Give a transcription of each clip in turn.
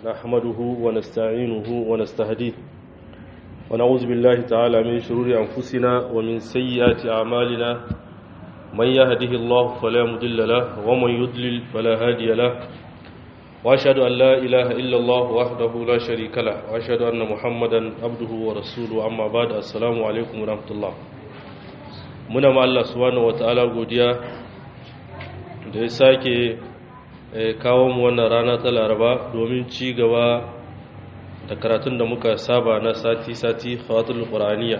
نحمده ونستعينه ونستهديه ونعوذ بالله تعالى من شرور أنفسنا ومن سيئات أعمالنا من يهده الله فلا مضل له ومن يضلل فلا هادي له وأشهد أن لا إله إلا الله وحده لا شريك له وأشهد أن محمدا عبده ورسوله أما بعد السلام عليكم ورحمة الله muna ma Allah subhanahu wataala godiya da ya sake kawo mu wannan rana ta Laraba domin ci gaba da karatun da muka saba na sati-sati khawatul qur'aniya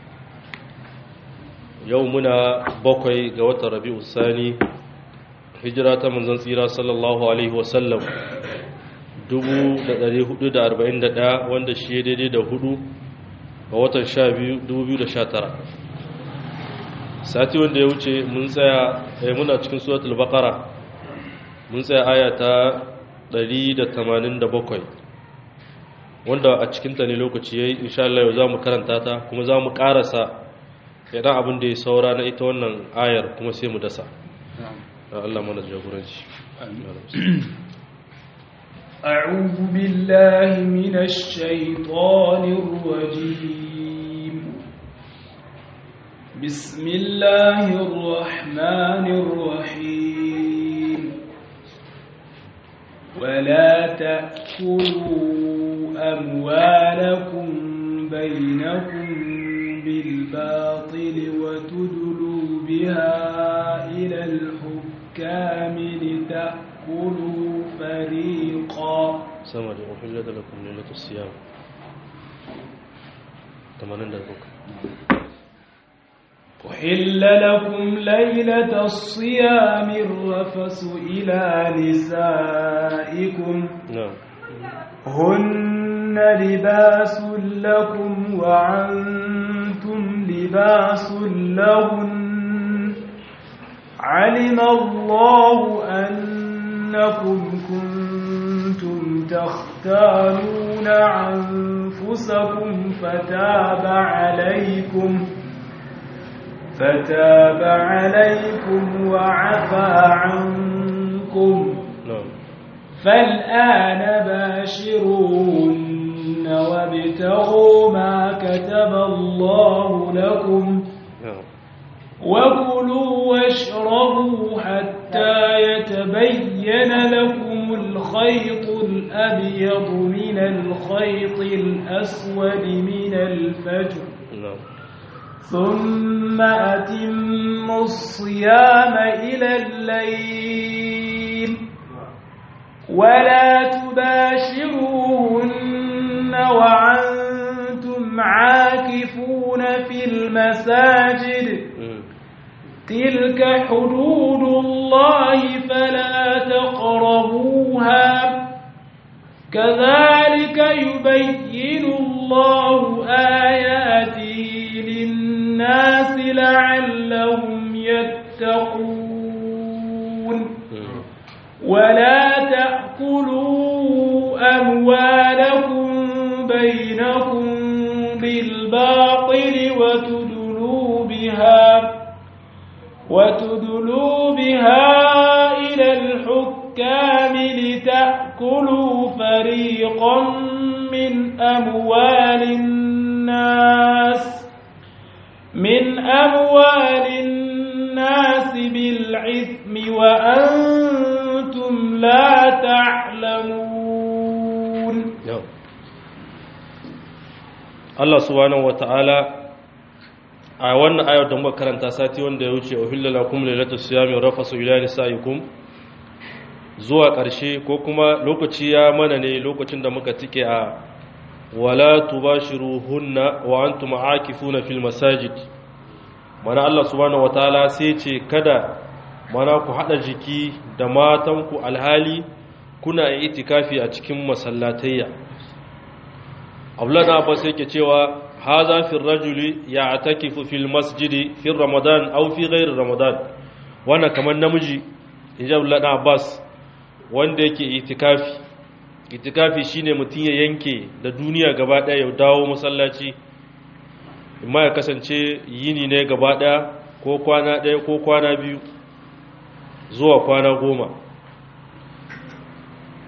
yau muna bakwai ga watan Rabiul Sani hijira ta manzon tsira sallallahu alaihi wasallam 1441 wanda shi daidai da hudu ga watan 12 2019 sati wanda ya wuce mun tsaya eh muna cikin suratul baqara mun tsaya aya ta 187 wanda a cikin ta ne lokaci yayi insha Allah yau zamu karanta ta kuma zamu karasa idan abin da ya saura na ita wannan ayar kuma sai mu dasa Allah mana jagoranci أعوذ بالله من الشيطان الرجيم بسم الله الرحمن الرحيم ولا تأكلوا أموالكم بينكم بالباطل وتدلوا بها إلى الحكام لتأكلوا فريقا سمع أحل لكم ليلة الصيام 80 دقيقة أحل لكم ليلة الصيام الرفس إلى نسائكم نعم هن لباس لكم وعنتم لباس لهن علم الله أنكم كنتم تختارون أنفسكم فتاب عليكم فتاب عليكم وعفى عنكم نعم فالآن باشروهن وابتغوا ما كتب الله لكم نعم وكلوا واشربوا حتى يتبين لكم الخيط الأبيض من الخيط الأسود من الفجر نعم ثم أتموا الصيام إلى الليل ولا تباشروهن وعنتم عاكفون في المساجد مم. تلك حدود الله فلا تقربوها كذلك يبين الله آياته للناس لعلهم يتقون مم. ولا تأكلوا أموالكم بينكم بالباطل وتدلوا بها وتدلوا بها إلى الحكام لتأكلوا فريقا من أموال الناس من أموال الناس بالعثم وأنتم لا تعلمون Yau. Allah subhanahu wata'ala a wannan ayar da muka karanta sati wanda ya wuce uhilla lakum lailatul siyami rafasu ila nisaikum zuwa ƙarshe ko kuma lokaci ya mana ne lokacin da muka tike a wala tubashiruhunna wa antum aakifuna fil masajid mana Allah subhanahu wataala sai ce kada mana ku hada jiki da matanku alhali kuna itikafi a cikin masallatayya Abdullah Abbas yake cewa haza fi rajuli ya'takifu fil masjidi fi ramadan aw fi ghairi ramadan wannan kamar namiji inji Abdullah Abbas wanda yake itikafi itikafi shine mutum ya yanke da duniya gaba daya ya dawo masallaci imma ya kasance yini ne gaba daya ko kwana daya ko kwana biyu zuwa kwana goma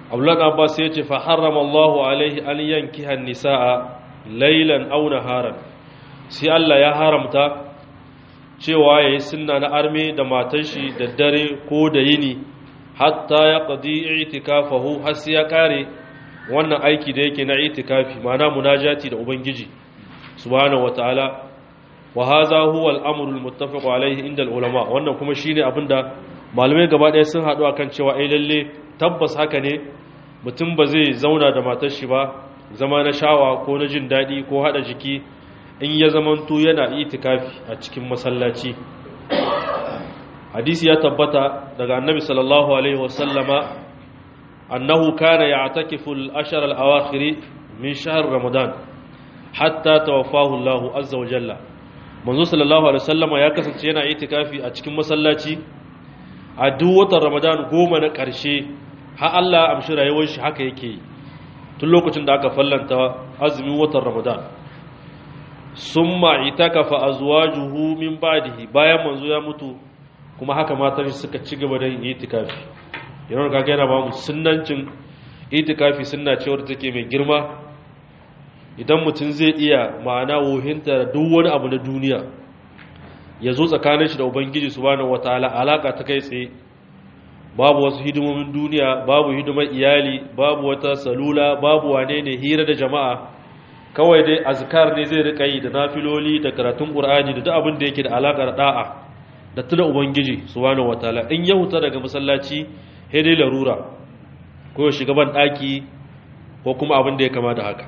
abdullahi abbas ya ce fa harrama allahu alaihi an yankiha nisaa laylan aw naharan sai Allah ya haramta cewa yayi sunna na arme da matan shi da dare ko da yini hatta ya qadi i'tikafahu har sai ya kare wannan aiki da yake na itikafi ma'ana munajati da ubangiji subhanahu wataala wa hadha huwa al-amru al-muttafaq alayhi inda al-ulama wannan kuma shine abinda malamai gaba ɗaya sun haɗu akan cewa ai lalle tabbas haka ne mutum ba zai zauna da matar shi ba zama na shawa ko na jin daɗi ko haɗa jiki in ya zamanto yana itikafi a cikin masallaci hadisi ya tabbata daga annabi sallallahu alaihi wasallama annahu kana ya'takifu al-ashar al-awakhir min shahr ramadan hatta tawaffahu Allah azza wa jalla manzo sallallahu alaihi wasallama ya kasance yana itikafi a cikin masallaci a duk watan ramadan goma na ƙarshe har Allah amshi rayuwar shi haka yake tun lokacin da aka fallanta azumin watan ramadan summa itakafa azwajuhu min ba'dihi bayan manzo ya mutu kuma haka matan suka ci gaba da yin itikafi yana kaga yana ba mu sunnancin itikafi sunna ce wadda take mai girma idan mutum zai iya ma'ana wohinta duk wani abu na duniya ya zo tsakanin shi da ubangiji subhanahu wataala alaka ta kai tsaye babu wasu hidimomin duniya babu hidimar iyali babu wata salula babu wane ne hira da jama'a kawai dai azkar ne zai rika yi da nafiloli da karatun qur'ani da duk abin da yake da alakar da'a da tuna ubangiji subhanahu wataala in ya huta daga masallaci sai dai larura ko ya shiga ban daki ko kuma abin da ya kama da haka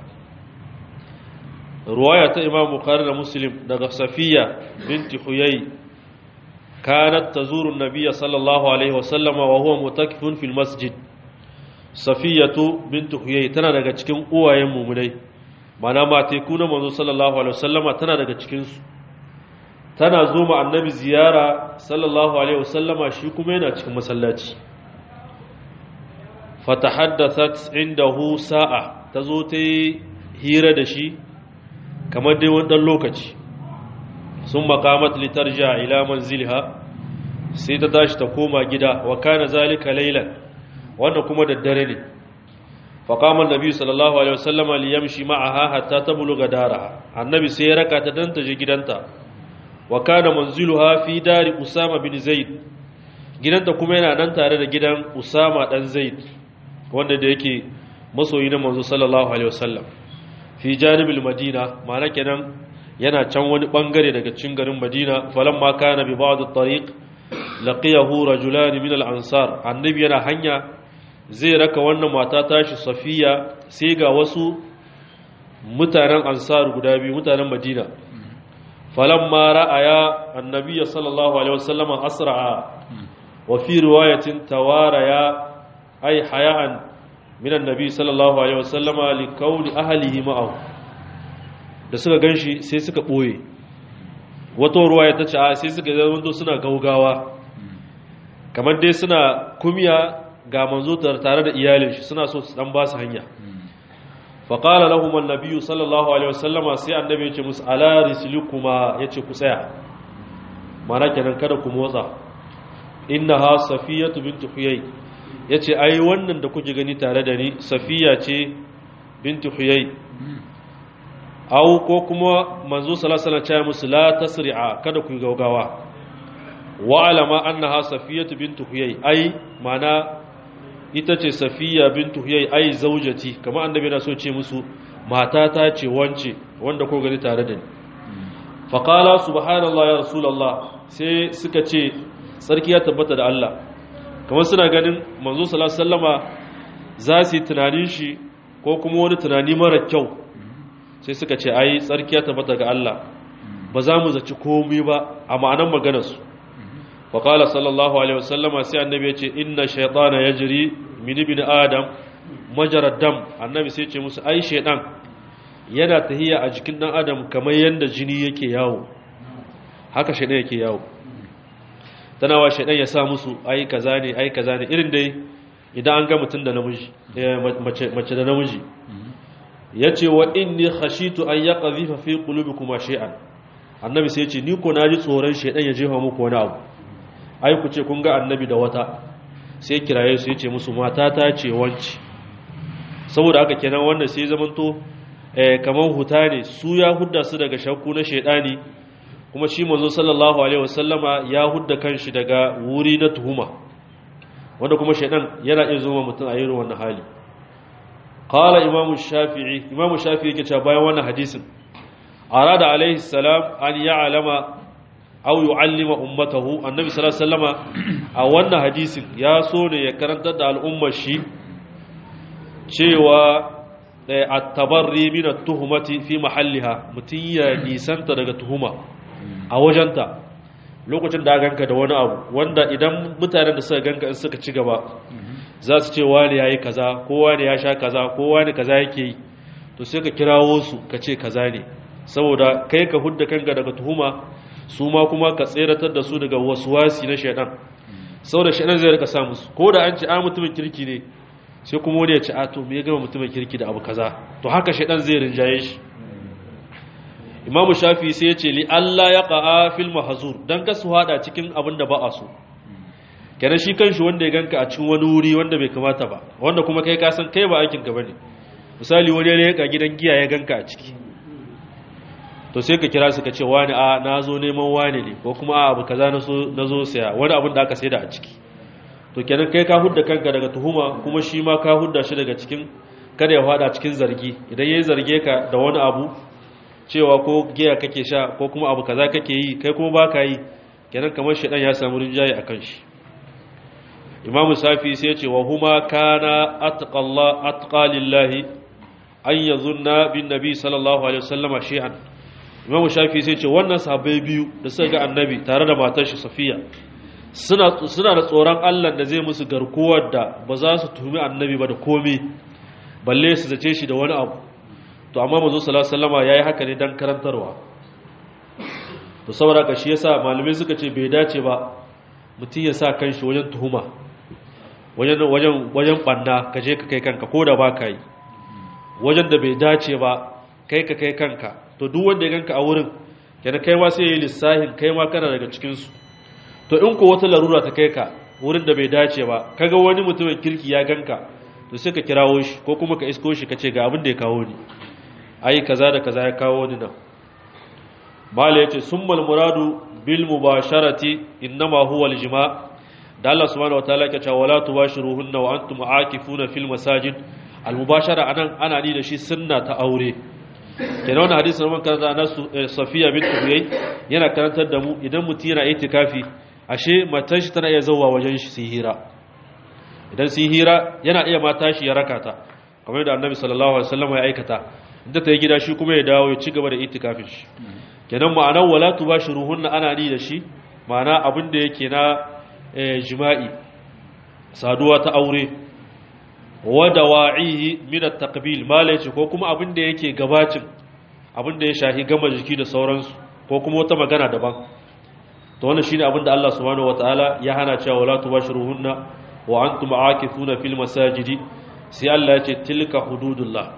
ruwaya ta imam bukhari da muslim daga safiya binti huyay kanat tazuru an-nabiy sallallahu alaihi wasallam wa huwa mutakifun fil masjid safiyatu binti huyay tana daga cikin uwayen mu'minai mana mateku na manzo sallallahu alaihi wasallam tana daga cikin su tana zo ma annabi ziyara sallallahu alaihi wasallama shi kuma yana cikin masallaci fatahaddathat indahu sa'a tazo ta hira da shi kamar dai wani ɗan lokaci sun makamat litarja ila manzilha sai ta tashi ta koma gida wa kana zalika laylan wannan kuma daddare ne fa qama annabi sallallahu alaihi wasallama li yamshi ma'aha hatta tabluga daraha annabi sai ya raka ta dan ta je gidanta wa kana manziluha fi dari usama bin zaid gidanta kuma yana nan tare da gidan usama dan zaid wanda da yake masoyi na manzo sallallahu alaihi wasallam fi janibil madina ma'ana kenan yana can wani bangare daga cikin garin madina falamma kana bi ba'd at-tariq laqiyahu rajulan min al-ansar annabi yana hanya zai raka wannan mata tashi safiya sai ga wasu mutanen ansar guda biyu mutanen madina falamma ra'aya annabi sallallahu alaihi wasallam asra'a wa fi riwayatin tawaraya ay haya'an min annabi sallallahu alaihi wasallama li kauni ahlihi ma'ahu da suka ganshi sai suka boye wato ruwaya ta ce a sai suka zama suna gaugawa kamar dai suna kumiya ga manzo tare da iyalin shi suna so su dan ba su hanya fa qala lahum an-nabiy sallallahu alaihi wasallama sai annabi ya ce musu ala rislikuma yace ku tsaya mana kenan kada ku motsa innaha safiyatu bint huyay ya ce ai wannan da kuke gani tare da ni safiya ce binti huyai au ko kuma manzo salasala ce musu la tasri'a kada ku gaugawa wa alama annaha safiyatu binti huyai ai mana ita ce safiya binti huyai ai zaujati kamar annabi na so ce musu mata ta ce wance wanda ko gani tare da ni faqala subhanallah ya rasulullah sai suka ce sarki ya tabbata da Allah kamar suna ganin manzo sallama za su yi tunanin shi ko kuma wani tunani mara kyau sai suka ce ai tsarki ya tabbata ga Allah ba za mu zaci komai ba a ma'anan maganarsu wa qala sallallahu alaihi wasallama sai annabi ya ce inna shaytana yajri min ibn adam majarad dam annabi sai ya ce musu ai shaytan yana tahiya a jikin dan adam kamar yanda jini yake yawo haka shaytan yake yawo tana wa shaidan ya sa musu ai kaza ne ai kaza ne irin dai idan an ga mutum da namiji mace da namiji yace wa inni khashitu an yaqdhifa fi qulubikum shay'an annabi sai yace ni ko naji tsoron shaidan ya jefa muku wani abu ai ku ce kun ga annabi da wata sai kiraye su yace musu mata ta ce wanci saboda haka kenan wannan sai zamanto eh, kamar huta ne su ya hudda su daga shakku na shaidani kuma shi manzo sallallahu alaihi wasallama ya hudda kanshi daga wuri na tuhuma wanda kuma shaidan yana iya zoma mutum a irin wannan hali qala imamu shafi'i imamu shafi'i yake cewa bayan wannan hadisin arada alaihi salam an ya'lama aw yu'allima ummatahu annabi sallallahu alaihi wasallama a wannan hadisin ya so ne ya karantar da al'ummar shi cewa at-tabarri min at-tuhmati fi mahalliha mutun ya nisanta daga tuhuma a wajenta lokacin da ganka da wani abu wanda idan mutanen da suka ganka in suka ci gaba za su ce wani yayi kaza ko wani ya sha kaza ko wani kaza yake yi to sai ka kirawo su ka ce kaza ne saboda kai ka hudda kanka daga tuhuma su ma kuma ka tseratar da su daga wasuwasi na shaidan saboda shaidan zai rika sa musu ko da an ce a mutumin kirki ne sai kuma wani ya ce a to me ya gama mutumin kirki da abu kaza to haka shaidan zai rinjaye shi imamu shafi sai ya ce li Allah ya qa'a fil mahzur dan ka su hada cikin abin da ba a so kenan shi kanshi wanda ya ganka a cikin wani wuri wanda bai kamata ba wanda kuma kai ka san kai ba aikin ka bane misali wani ne ya gidan giya ya ganka a ciki to sai ka kira su ka ce wani a na zo neman wani ne ko kuma a abu kaza na zo saya wani abin da aka sai da a ciki to kenan kai ka hudda kanka daga tuhuma kuma shi ma ka hudda shi daga cikin kada ya fada cikin zargi idan yayi zarge ka da wani abu cewa ko giya kake sha ko kuma abu kaza kake yi kai kuma baka yi kenan kamar shedan ya samu rinjaye akan shi imamu safi sai ya ce wa huma kana atqalla atqalillahi an yazunna bin nabi sallallahu alaihi wasallama shay'an imamu shafi sai ce wannan sahabbai biyu da suka ga annabi tare da matar shi safiya suna suna da tsoron Allah da zai musu garkuwar da ba za su tuhumi annabi ba da komai balle su zace shi da wani abu to amma manzo sallallahu alaihi wasallama yayi haka ne dan karantarwa to saboda ka shi yasa malume suka ce bai dace ba mutum ya sa kanshi wajen tuhuma wajen wajen wajen banna ka je ka kai kanka ko da ba ka yi wajen da bai dace ba kai ka kai kanka to duk wanda ya ganka a wurin kenan kai ma sai ya yi lissahin kai ma kana daga cikinsu to in ko wata larura ta kai ka wurin da bai dace ba kaga wani mutumin kirki ya ganka to sai ka kirawo shi ko kuma ka isko shi ka ce ga abin da ya kawo ni ai kaza da kaza ya kawo ni nan mala yace summal muradu bil mubasharati innama huwa al jima' da Allah subhanahu wataala yake cewa wala tubashiruhunna wa antum aakifuna fil masajid al mubashara anan ana ni da shi sunna ta aure kenan wannan hadisi na karanta na Safiya bint Huyay yana karantar da mu idan mutum yana itikafi ashe matan shi tana iya zuwa wajen shi su hira idan su hira yana iya mata shi ya rakata kamar da Annabi sallallahu alaihi wasallam ya aikata inda ta yi gida shi kuma ya dawo ya ci gaba da itikafin shi kenan ma'anar wala tubashiruhunna ana ni da shi ma'ana abin da yake na jima'i saduwa ta aure wa dawa'ihi min at-taqbil mala yace ko kuma abin da yake gabacin abin da ya shahi gama jiki da sauransu ko kuma wata magana daban to wannan shine abin da Allah subhanahu wataala ya hana cewa wala tubashiruhunna wa antum aakifuna fil masajidi sai Allah ya ce tilka hududullah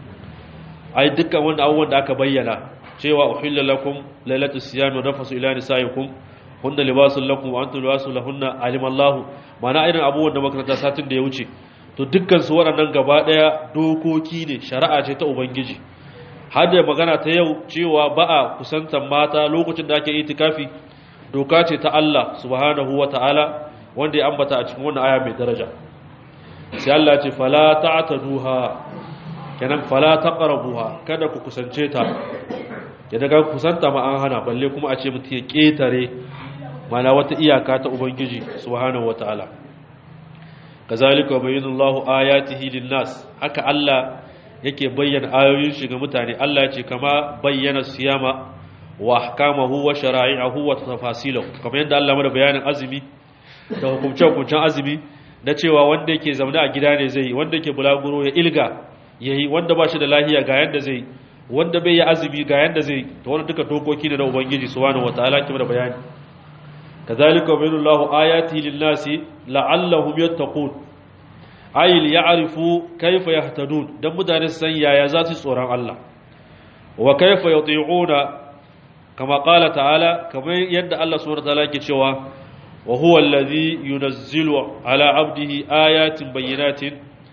ai dukkan wanda abubuwan da aka bayyana cewa uhilla lakum lailatu siyami nafasu ila nisaikum hunna libasul lakum wa antum libasul lahunna alima Allah mana irin abubuwan da makaranta satin da ya wuce to dukkan su waɗannan gaba daya dokoki ne shari'a ce ta ubangiji har da magana ta yau cewa ba a kusantar mata lokacin da ake itikafi doka ce ta Allah subhanahu wataala wanda ya ambata a cikin wannan aya mai daraja sai Allah ce fala ta'taduha kenan fala taqrabuha kada ku kusance ta ya daga kusanta ma an hana balle kuma a ce mutum ya ketare mana wata iyaka ta ubangiji subhanahu wataala kazalika bayyinallahu ayatihi linnas haka Allah yake bayyana ayoyin shi ga mutane Allah ya ce kama bayyana siyama wa ahkamahu wa shara'i'ahu wa tafasilahu kamar yadda Allah mana bayanin azumi da hukumce-hukumcen azumi na cewa wanda yake zaune a gida ne zai wanda yake bulaguro ya ilga yayi wanda ba shi da lahiya ga yanda zai wanda bai yi azumi ga yanda zai to wannan duka dokoki ne na ubangiji subhanahu wataala ke da bayani kazalika bayyinallahu ayati lin-nasi la'allahum yattaqun ay ya'rifu kayfa yahtadun dan mutane san yaya za su tsoron Allah wa kayfa yuti'una kama qala ta'ala kamar yadda Allah subhanahu wataala ke cewa wa huwa alladhi yunazzilu ala 'abdihi ayatin bayyinatin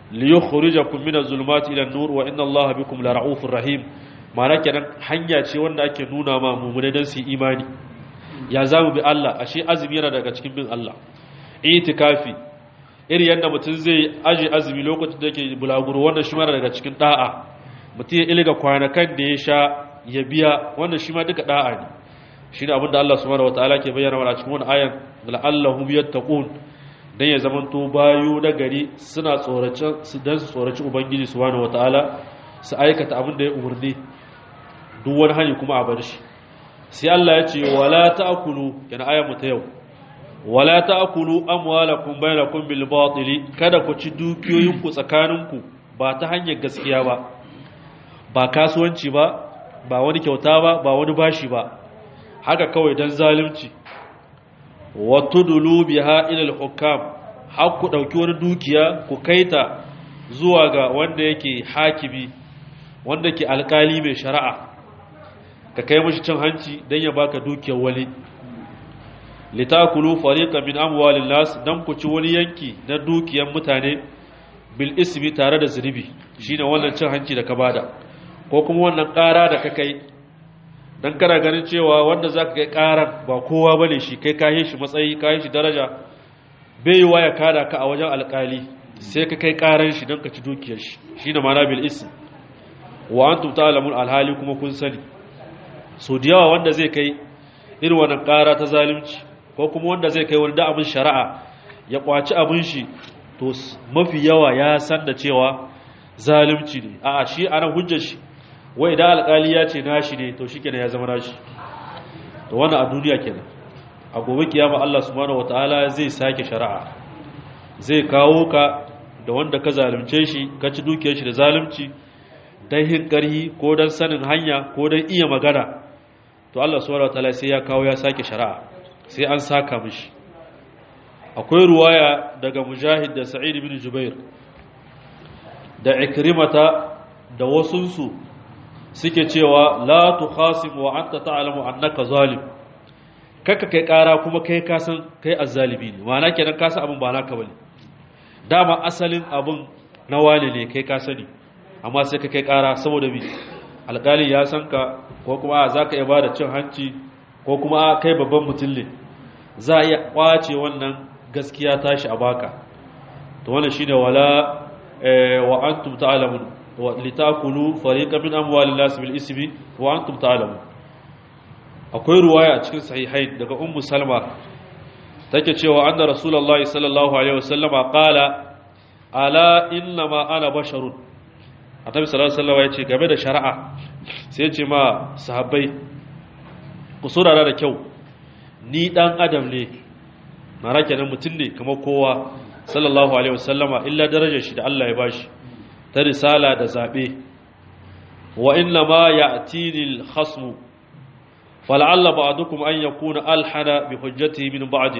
liyukhrijakum min az-zulumati ila an-nur wa inna Allaha bikum la ra'ufur rahim ma'ana kenan hanya ce wanda ake nuna ma mu'mine dan su imani ya zamu bi Allah ashe azumi yana daga cikin bin Allah itikafi iri yanda mutum zai aje azumi lokacin da yake bulaguro wannan shi ma daga cikin da'a mutum ya ilga kwanakan da ya sha ya biya wannan shi ma duka da'a ne shine abin da Allah subhanahu wataala ke bayyana wa cikin wannan ayan la'allahum yattaqun dan ya zamanto bayu na gari suna tsorace su dan su tsoraci ubangiji subhanahu wataala su aikata abin da ya umurni duk wani hani kuma a bar shi sai Allah ya ce wala ta'kulu kana ayar mu ta yau wala ta'kulu amwalakum bainakum bil batili kada ku ci dukiyoyinku tsakaninku ba ta hanyar gaskiya ba ba kasuwanci ba ba wani kyauta ba ba wani bashi ba haka kawai dan zalunci wa tudulu biha ila al hukam har ku dauki wani dukiya ku kaita zuwa ga wanda yake hakimi wanda ke alkali mai shari'a ka kai mashi cin hanci don ya baka dukiyar wani litakulu fariqan min amwalin nas dan ku ci wani yanki na dukiyar mutane bil ismi tare da zunubi shine wannan cin hanci da ka bada ko kuma wannan ƙara da ka kai dan kana ganin cewa wanda zaka kai ƙarar ba kowa bane shi kai kai shi matsayi kai shi daraja bai wa ya kada ka a wajen alƙali sai ka kai ƙaran shi dan ka ci dukiyar shi shine ma'ana bil ismi wa antum ta'lamun alhali kuma kun sani so da yawa wanda zai kai irin wannan ƙara ta zalunci ko kuma wanda zai kai wani da abin shari'a ya kwaci abin shi to mafi yawa ya san da cewa zalunci ne a'a shi ana hujjar shi wai da alƙali ya ce nashi ne to shi kenan ya zama nashi to wannan a duniya kenan a gobe kiyama Allah subhanahu wataala zai sake shari'a zai kawo ka da wanda ka zalunce shi ka ci dukiyar shi da zalunci dan hin ƙarhi ko dan sanin hanya ko dan iya magana to Allah subhanahu wataala sai ya kawo ya sake shari'a sai an saka mishi akwai ruwaya daga mujahid da sa'id ibn jubair da ikrimata da wasunsu suke cewa la tukhasim wa anta ta'lamu annaka zalim kaka kai kara kuma kai ka san kai azzalimi ne ma'ana kenan ka san abin ba naka bane dama asalin abin na wani ne kai ka sani amma sai ka kai kara saboda bi alƙali ya san ka ko kuma za ka iya ba da cin hanci ko kuma kai babban mutum ne za a iya kwace wannan gaskiya tashi a baka to wannan shine wala wa antum ta'lamun wa litakulu fariqan min amwalin nas bil ismi wa antum ta'lamun akwai ruwaya a cikin sahihain daga ummu salma take cewa anna rasulullahi sallallahu alaihi wasallama qala ala inna ma ana basharun annabi sallallahu alaihi wasallam ya ce game da shari'a sai ya ce ma sahabbai ku saurara da kyau ni dan adam ne na rake nan mutum ne kamar kowa sallallahu alaihi wasallama illa darajar shi da Allah ya bashi ta risala da zabe wa inna ma ya'tini al-khasm fal'alla ba'dukum an yakuna alhana bi hujjatihi min ba'd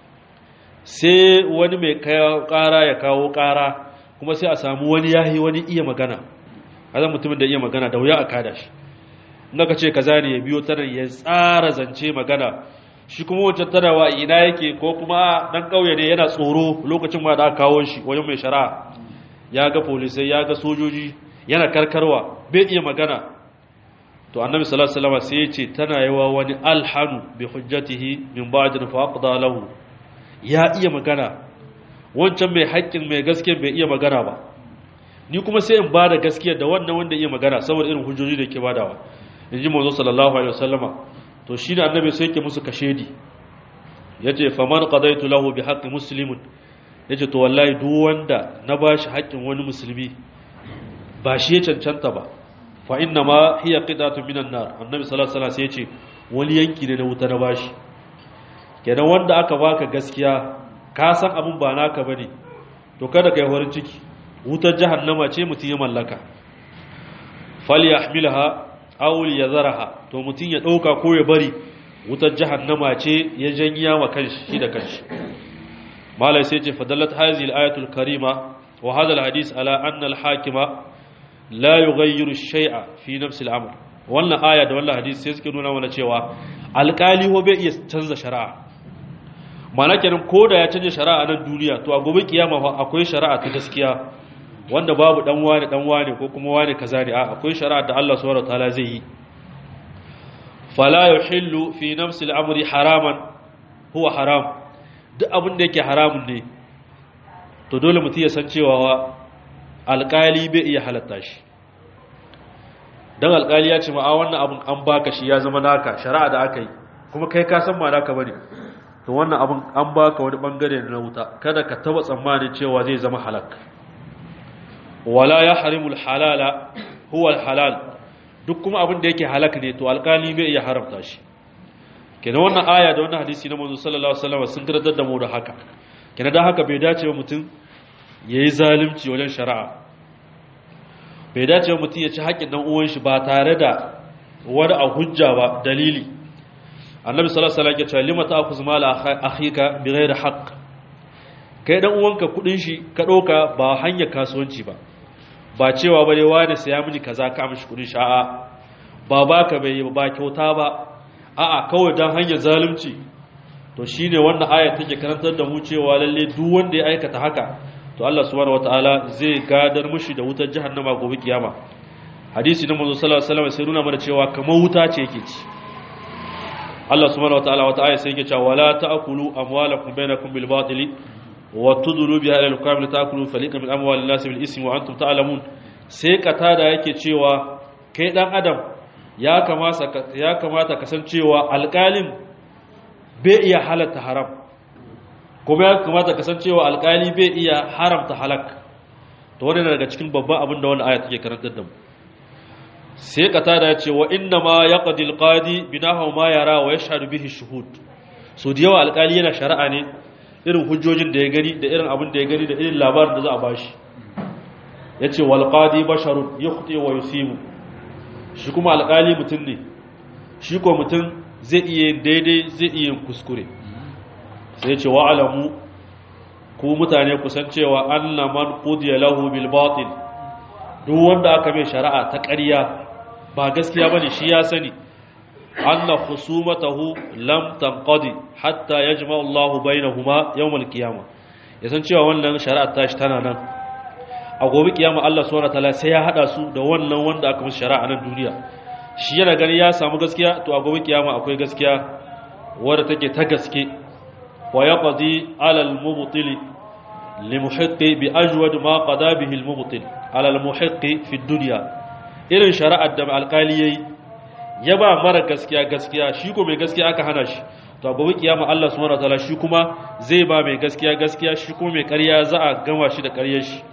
sai wani mai kara ya kawo kara kuma sai a samu wani yahi wani iya magana azan mutumin da iya magana da wuya a kada shi naka ce kaza ne ya biyo tana ya tsara zance magana shi kuma wancan tarawa ina yake ko kuma dan kauye ne yana tsoro lokacin ma da aka kawo shi wajen mai shari'a ya ga polisai ya ga sojoji yana karkarwa bai iya magana to annabi sallallahu alaihi wasallam sai ya ce tana yawa wani alhanu bi hujjatihi min ba'din fa aqda lahu ya iya magana wancan mai haƙƙin mai gaskiya bai iya magana ba ni kuma sai in bada gaskiya da wannan wanda iya magana saboda irin hujjoji da ke badawa inji manzo sallallahu alaihi wasallama to shi da annabi sai yake musu kashedi yace faman qadaitu lahu bi haqqi muslimin yace to wallahi duk wanda na bashi haƙƙin wani musulmi ba shi ya cancanta ba fa inna ma hiya qidatu minan nar annabi sallallahu alaihi wasallam sai yace wani yanki ne na wuta na bashi kenan wanda aka baka gaskiya ka san abin ba naka bane to kada kai horin ciki wutar jahannama ce mutum ya mallaka falyahmilha aw liyazaraha to mutum ya dauka ko ya bari wutar jahannama ce ya janya wa kanshi shi da kanshi malai sai ce fadallat hadhihi al-ayatul karima wa hadha al-hadith ala anna al-hakima la yughayyiru shay'a fi nafsi al-amr wannan aya da wannan hadisi sai suke nuna mana cewa alƙali ho bai iya canza shari'a mana kenan ko da ya canja shari'a nan duniya to a gobe kiyama fa akwai shari'a ta gaskiya wanda babu dan wani dan wani ko kuma wani kaza ne a akwai shari'a da Allah subhanahu wataala zai yi fala yuhillu fi nafsi al-amri haraman huwa haram duk abin da yake haramun ne to dole mutum ya san cewa alƙali bai iya halatta shi dan alƙali ya ce ma a wannan abin an baka shi ya zama naka shari'a da aka yi kuma kai ka san ma naka bane to wannan abin an baka wani bangare na wuta kada ka taba tsammanin cewa zai zama halak wala ya harimul halala huwa halal duk kuma abin da yake halak ne to alkali bai iya haramta shi kenan wannan aya da wannan hadisi na manzo sallallahu alaihi wasallam sun karantar da mu da haka kenan dan haka bai dace ba mutum yayi zalunci wajen shari'a bai dace ba mutum ya ci haƙƙin dan uwan shi ba tare da wani a hujja ba dalili annabi sallallahu alaihi wasallam ya ce lima ta'khuz mala akhika bighairi haqq kai dan uwanka kudin shi ka doka ba hanyar kasuwanci ba ba cewa bare wani saya mini kaza ka mishi kudin shi a'a ba baka bai ba kyauta ba a'a kawai dan hanyar zalunci to shine wannan aya take karantar da mu cewa lalle duk wanda ya aikata haka to Allah subhanahu wataala zai gadar mushi da wutar jahannama gobe kiyama hadisi na manzo sallallahu alaihi wasallam sai nuna mana cewa kamar wuta ce yake ci Allah subhanahu wataala wata aya sai yake cewa wala ta'kulu amwalakum bainakum bil batili wa tudlu biha ila al-hukam li ta'kulu fariqan min amwalin nas bil ismi wa antum ta'lamun sai katada yake cewa kai dan adam ya kamata ya kamata kasancewa alƙalin bai iya halatta haram kuma ya kamata kasancewa alƙali bai iya haramta halak to wannan daga cikin babban abin da wannan aya take karantar da mu sai katada ya ce wa inna ma yaqdi alqadi binahu ma yara wa yashhadu bihi shuhud so da yawa alkali yana shari'a ne irin hujjojin da ya gani da irin abin da ya gani da irin labarin da za a bashi yace wal qadi basharun yukhti wa yusibu shi kuma alkali mutum ne shi ko mutum zai iya daidai zai iya kuskure sai yace wa alamu ku mutane kusan cewa anna man qudiya lahu bil batil duk wanda aka mai shari'a ta ƙarya ba gaskiya bane shi ya sani anna khusumatahu lam tanqadi hatta yajma Allahu bainahuma yawm al-qiyamah yasan cewa wannan shari'a ta shi tana nan a gobe kiyama Allah subhanahu wataala sai ya hada su da wannan wanda aka musu shari'a nan duniya shi yana gani ya samu gaskiya to a gobe kiyama akwai gaskiya wadda take ta gaske wa yaqdi ala al-mubtili limuhiqqi bi ajwad ma qada bihi al-mubtil ala al-muhiqqi fi ad-dunya irin shari'ar da alƙali yayi ya ba mara gaskiya gaskiya shi ko mai gaskiya aka hana shi to a gobe kiyama Allah subhanahu wataala shi kuma zai ba mai gaskiya gaskiya shi kuma mai ƙarya za a gama shi da ƙaryar shi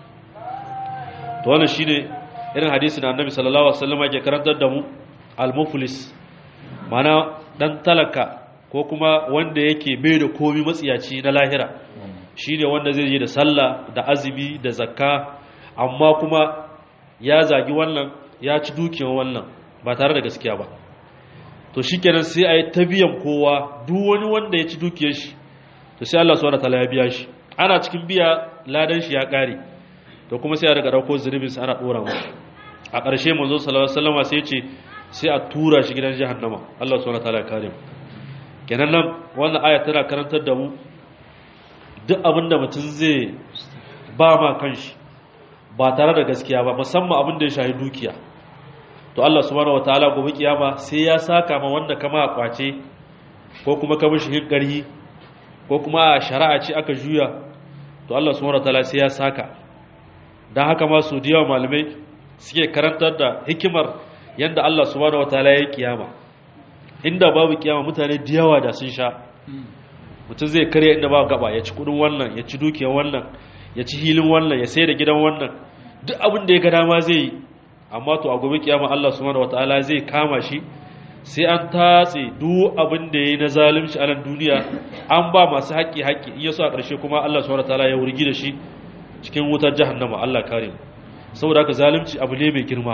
to wannan shine irin hadisi da Annabi sallallahu alaihi wasallam yake karantar da mu al-muflis mana dan talaka ko kuma wanda yake bai da komi matsiyaci na lahira shine wanda zai je da sallah da azumi da zakka amma kuma ya zagi wannan ya ci dukiyar wannan ba tare da gaskiya ba to shikenan sai a yi ta biyan kowa duk wani wanda ya ci dukiyar shi to sai Allah subhanahu wataala ya biya shi ana cikin biya ladan shi ya kare to kuma sai a daga dauko zunubin sa ana dora masa a ƙarshe manzo sallallahu alaihi wasallam sai ya ce sai a tura shi gidan jahannama Allah subhanahu wataala ya kare mu kenan nan wannan aya tana karantar da mu duk abinda mutum zai ba ma kanshi ba tare da gaskiya ba musamman abin da ya shahi dukiya to Allah subhanahu wataala gobe kiyama sai ya saka ma wanda kama kwace ko kuma ka mishi hinkari ko kuma a shari'a ce aka juya to Allah subhanahu wataala sai ya saka dan haka ma su diyawa malamai suke karantar da hikimar yanda Allah subhanahu wataala ya kiyama inda babu kiyama mutane diyawa da sun sha mutum zai karya inda ba gaba ya ci kudin wannan ya ci dukiyar wannan ya ci hilin wannan ya sai da gidan wannan duk abin da ya ga dama zai yi amma to a gobe kiyama Allah subhanahu wataala zai kama shi sai an tatse duk abin da yayi na zalunci a nan duniya an ba masu haƙƙi haƙƙi in yaso a ƙarshe kuma Allah subhanahu wataala ya wurgi da shi cikin wutar jahannama Allah kare mu saboda haka zalunci abu ne mai girma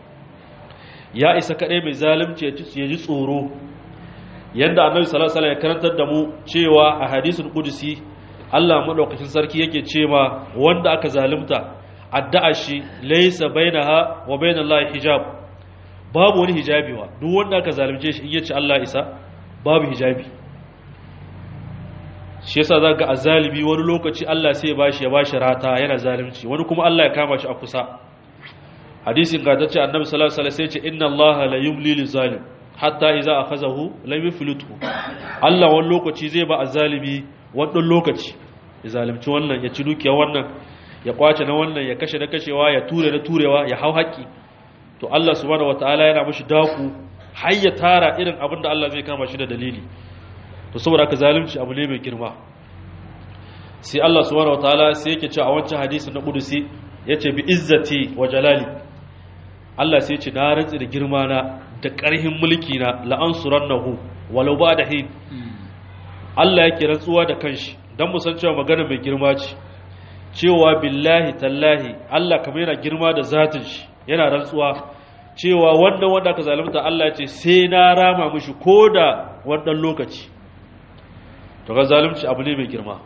ya isa kadai mai zalunci ya ji tsoro yanda annabi sallallahu alaihi wasallam ya karantar da mu cewa a hadisul qudsi Allah madaukakin sarki yake cewa wanda aka zalunta addu'a shi laysa bainaha wa bainallahi hijab babu wani hijabi wa duk wanda aka zalunce shi in yace Allah isa babu hijabi shi yasa za ga azalibi wani lokaci Allah sai ya bashi ya bashi rata yana zalunci wani kuma Allah ya kama shi a kusa hadisin gatacce annabi sallallahu alaihi wasallam sai ce inna Allah la yumli lil zalim hatta idza akhazahu lam yuflithu Allah wani lokaci zai ba azalibi wannan lokaci ya zalunci wannan ya ci dukiya wannan ya kwace na wannan ya kashe na kashewa ya ture na turewa ya hau haƙi to Allah subhanahu wataala yana mishi daku har ya tara irin abin da Allah zai kama shi da dalili to saboda haka zalunci abu ne mai girma sai Allah subhanahu wataala sai yake cewa a wancan hadisi na kudusi yace bi izzati wa jalali Allah sai yace na rantsi da girma na da ƙarhin mulki na la ansurannahu walau ba da hin Allah yake rantsuwa da kanshi dan mu san cewa magana mai girma ce cewa billahi tallahi Allah kamar yana girma da zatin shi yana rantsuwa cewa wannan wanda aka zalunta Allah ce sai na rama mishi koda wannan lokaci to ga zalunci abu ne mai girma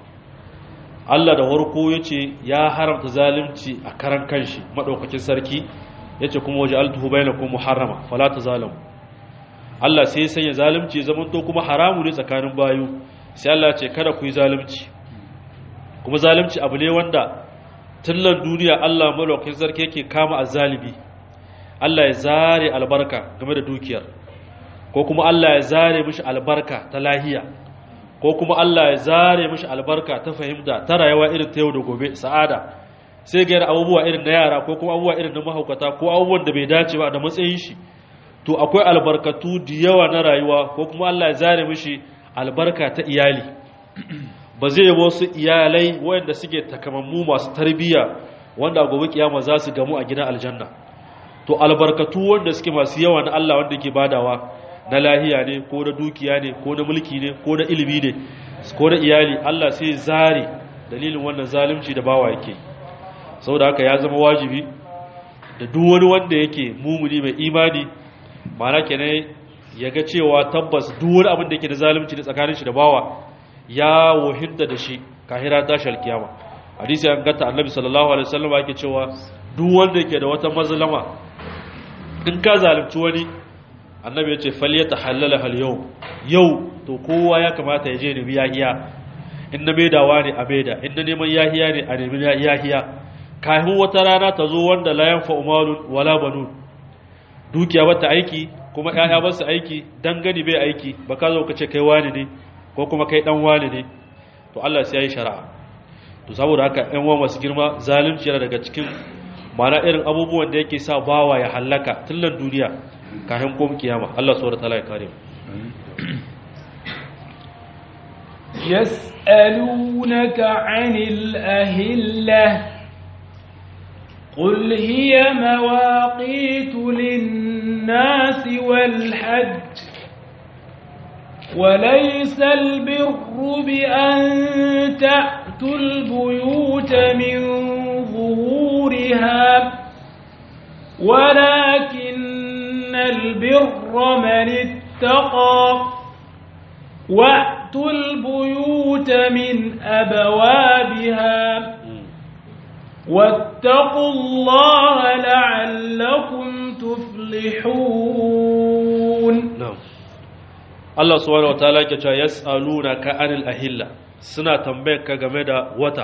Allah da warko yace ya haramta zalunci a karan kanshi madaukakin sarki yace kuma waje altuhu bainakum muharrama fala tazalamu Allah sai ya sanya zalunci zaman to kuma haramu ne tsakanin bayu sai Allah ce kada ku yi zalunci kuma zalunci abu ne wanda tullan duniya Allah malaukakin sarki yake kama azzalibi Allah ya zare albarka game da dukiyar ko kuma Allah ya zare mishi albarka ta lahiya ko kuma Allah ya zare mishi albarka ta fahimta ta rayuwa irin ta yau da gobe sa'ada sai ga abubuwa irin na yara ko kuma abubuwa irin na mahaukata ko abubuwan da bai dace ba da matsayin shi to akwai albarkatu da yawa na rayuwa ko kuma Allah ya zare mishi albarka ta iyali ba zai yi wasu iyalai wanda suke takamammu masu tarbiyya wanda gobe kiyama za su gamu a gidan aljanna to albarkatu wanda suke masu yawa na Allah wanda ke badawa na lahiya ne ko na dukiya ne ko na mulki ne ko na ilimi ne ko na iyali Allah sai zare dalilin wannan zalunci da bawa yake saboda haka ya zama wajibi da duk wani wanda yake mumuni mai imani ma'ana kenan ya ga cewa tabbas duk wani abin da yake da zalunci da tsakanin shi da bawa ya wahinta da shi kahira tashi alkiyama hadisi an gata annabi sallallahu alaihi wasallam yake cewa duk wanda yake da wata mazlama in ka zalunci wani annabi yace falyatahallala hal yau yau to kowa ya kamata ya je ne biya hiya in na maidawa ne a maida in na neman yahiya ne a nemi yahiya kafin wata rana ta zo wanda la yanfa umalun wala banun dukiya bata aiki kuma ƴaƴa ba su aiki dangane bai aiki ba ka zo ka ce kai wani ne ko kuma kai dan wani ne to Allah sai ya yi shari'a to saboda haka ƴan uwa masu girma zalunci yana daga cikin mana irin abubuwan da yake sa bawa ya hallaka tillan duniya kafin kom kiyama Allah subhanahu wataala ya kare mu يسألونك عن الأهلة قل هي مواقيت للناس والحج وليس البر بأن تأتوا البيوت من ظهورها ولكن البر من اتقى وأتوا البيوت من أبوابها واتقوا الله لعلكم تفلحون na'am Allah subhanahu wataala yake cewa yas'alunaka anil ahilla suna tambayar ka game da wata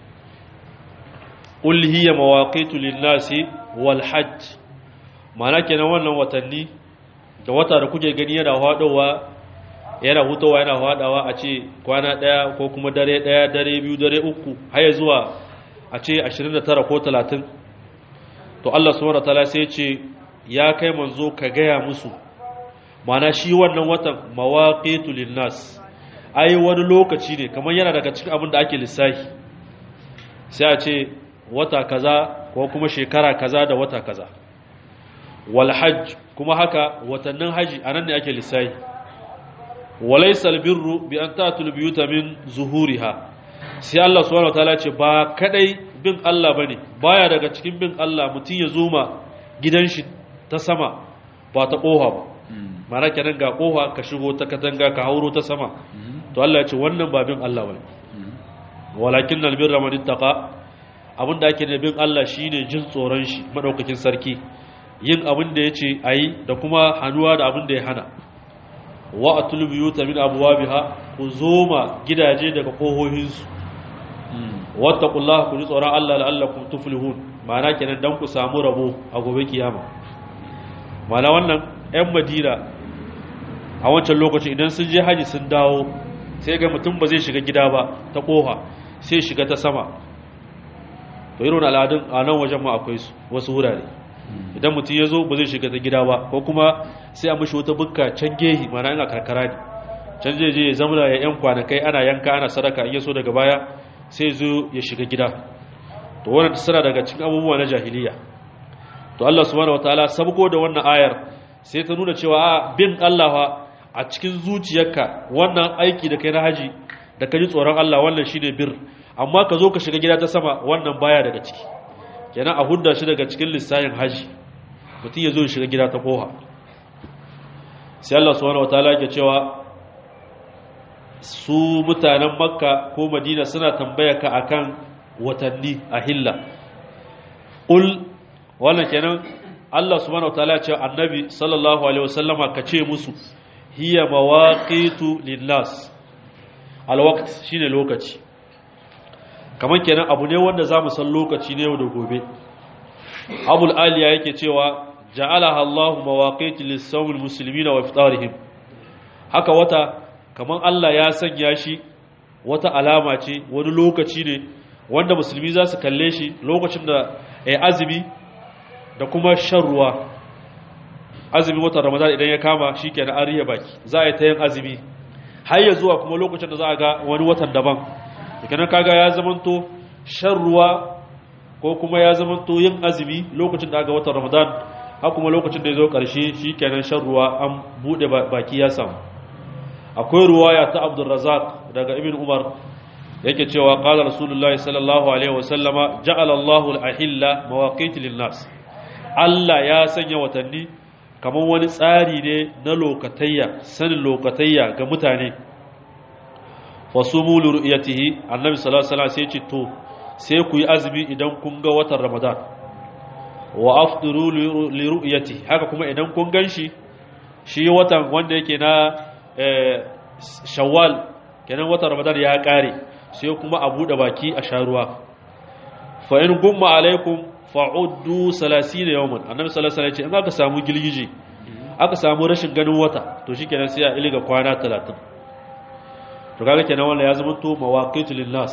qul hiya mawaqitu lin-nasi wal hajj mana kenan wannan watanni da wata da kuke gani yana hadowa yana hutawa yana hadawa a ce kwana daya ko kuma dare daya dare biyu dare uku har zuwa a ce 29 ko 30 to Allah subhanahu wataala sai ya ce ya kai manzo ka gaya musu mana shi wannan watan mawaqitu linnas ai wani lokaci ne kamar yana daga cikin abin da ake lissafi sai a ce wata kaza ko kuma shekara kaza da wata kaza wal hajj kuma haka watannin haji anan ne ake lissafi walaysa albirru bi an tatul biyuta min zuhuriha sai Allah subhanahu wataala ce ba kadai bin Allah bane baya daga cikin bin Allah mutun ya zoma gidan shi ta sama ba ta koha ba mana kenan ga kofa ka shigo ta katanga ka hauro ta sama to Allah ya ce wannan ba bin Allah bane walakin albirra man ittaqa abinda ake da bin Allah shine jin tsoron shi madaukakin sarki yin abin da yace ayi da kuma hanuwa da abin da ya hana wa atul buyuta min abwabiha ku zoma gidaje daga kohohinsu wattaqullaha ku ji tsoron Allah la'allakum tuflihun ma'ana kenan dan ku samu rabo a gobe kiyama ma'ana wannan ƴan Madina a wancan lokacin idan sun je haji sun dawo sai ga mutum ba zai shiga gida ba ta koha sai shiga ta sama to irin al'adun a nan wajen ma akwai su wasu wurare idan mutum ya zo ba zai shiga ta gida ba ko kuma sai a mashi wata bukka can gehi mana ina karkara ne can zai je ya zamana ya yan kwanakai ana yanka ana sadaka in ya so daga baya sai zo ya shiga gida to wannan tsara daga cikin abubuwa na jahiliya to Allah subhanahu wataala sabko da wannan ayar sai ta nuna cewa a bin Allah fa a cikin zuciyarka wannan aiki da kai na haji da ka ji tsoron Allah wannan shine bir amma ka zo ka shiga gida ta sama wannan baya daga ciki kenan a hudda shi daga cikin lissayin haji mutum ya zo ya shiga gida ta koha sai Allah subhanahu wataala yake cewa su mutanen makka ko madina suna tambaya ka akan watanni a hilla ul wannan kenan Allah subhanahu wataala ya ce annabi sallallahu alaihi wasallama ka ce musu hiya mawaqitu linnas alwaqt shine lokaci kamar kenan abu ne wanda zamu san lokaci ne yau da gobe abul aliya yake cewa ja'alaha Allahu mawaqit lis-sawm muslimina wa iftarihim haka wata kamar Allah ya sanya shi wata alama ce wani lokaci ne wanda musulmi za su kalle shi lokacin da ya azumi da kuma shan ruwa azumi watan ramadan idan ya kama shi ke na ariya baki za a yi ta yin azumi har ya zuwa kuma lokacin da za a ga wani watan daban kenan kaga ya zamanto shan ruwa ko kuma ya zamanto yin azumi lokacin da aka watan ramadan har kuma lokacin da ya zo karshe shi kenan shan ruwa an bude baki ya samu akwai ruwaya ta abdulrazak daga ibn umar yake cewa qala rasulullahi sallallahu alaihi wasallama ja'ala Allahu al-ahilla mawaqit lin-nas Allah ya sanya watanni kamar wani tsari ne na lokatayya sanin lokatayya ga mutane fasumu li ru'yatihi annabi sallallahu alaihi wasallam sai ce to sai ku yi azumi idan kun ga watan ramadan wa afdiru li ru'yatihi haka kuma idan kun ganshi shi watan wanda yake na shawwal kenan watan ramadan ya kare sai kuma a bude baki a sharuwa fa in gumma alaikum fa'uddu 30 yawman annabi sallallahu alaihi wasallam in aka samu gilgije aka samu rashin ganin wata to shikenan sai a iliga kwana 30 to kaga kenan wannan ya zama to mawaqitu linnas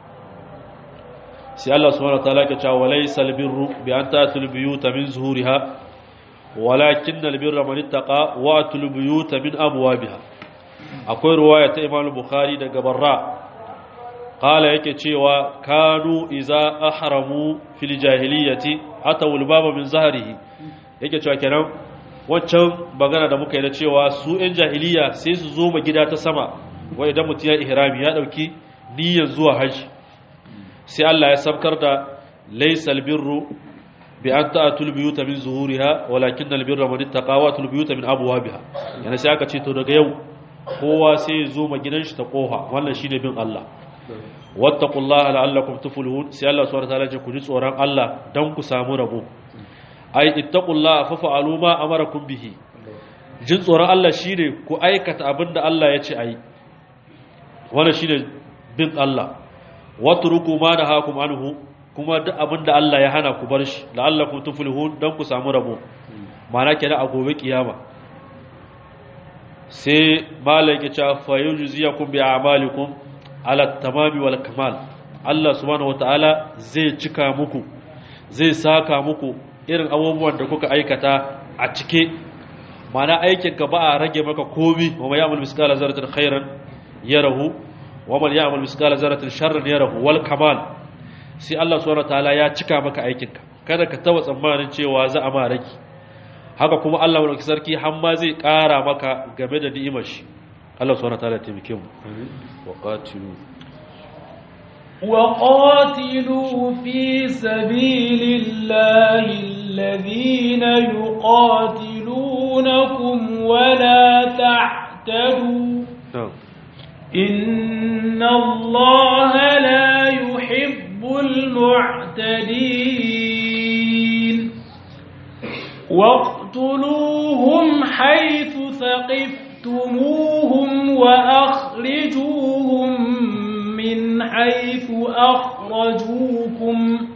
sai Allah subhanahu wataala ya ce walaysal birru bi an ta'tul buyuta min zuhuriha walakinnal birra man ittaqa wa atul buyuta min abwabiha akwai ruwaya ta Imam Bukhari daga Barra qala yake cewa kanu iza ahramu fil jahiliyyati atawul baba min zahrihi yake cewa kenan wancan bagana da muka yi da cewa su ɗan jahiliya sai su zo ma gida ta sama wai idan mutum ya ihrami ya dauki niyyar zuwa haji sai Allah ya sabkar da laysal birru bi an ta'atul biyuta min zuhuriha walakin al birra man ittaqa wa atul biyuta min abwabiha yana sai aka ce to daga yau kowa sai ya zo ma gidan shi ta kofa wannan shine bin Allah wattaqullaha la'allakum tuflihun sai Allah subhanahu wa ta'ala ya ku ji tsoron Allah dan ku samu rabo ai ittaqullaha fa fa'alu ma amarakum bihi jin tsoron Allah shine ku aikata abinda Allah ya ce ayi wannan shine bin Allah watruku ma nahakum anhu kuma duk abinda Allah ya hana ku bar shi la'allakum tuflihun dan ku samu rabo ma'ana kenan a gobe kiyama sai malaka cha fa yujziyakum bi a'malikum ala tamami wal kamal Allah subhanahu wataala zai cika muku zai saka muku irin abubuwan da kuka aikata a cike mana aikin ka ba a rage maka komi wa man ya'mal miskala zarratin khairan yarahu wa man ya'mal miskala zarratin sharran yarahu wal kamal sai Allah subhanahu wataala ya cika maka aikin ka kada ka taba tsammanin cewa za a ma rage haka kuma Allah wani sarki har ma zai kara maka game da ni'imar shi Allah subhanahu wataala ya taimake mu wa qatilu وقاتلوا في سبيل الله الذين يقاتلونكم ولا تعتدوا إن الله لا يحب المعتدين واقتلوهم حيث ثقفتم سقفتموهم وأخرجوهم من حيث أخرجوكم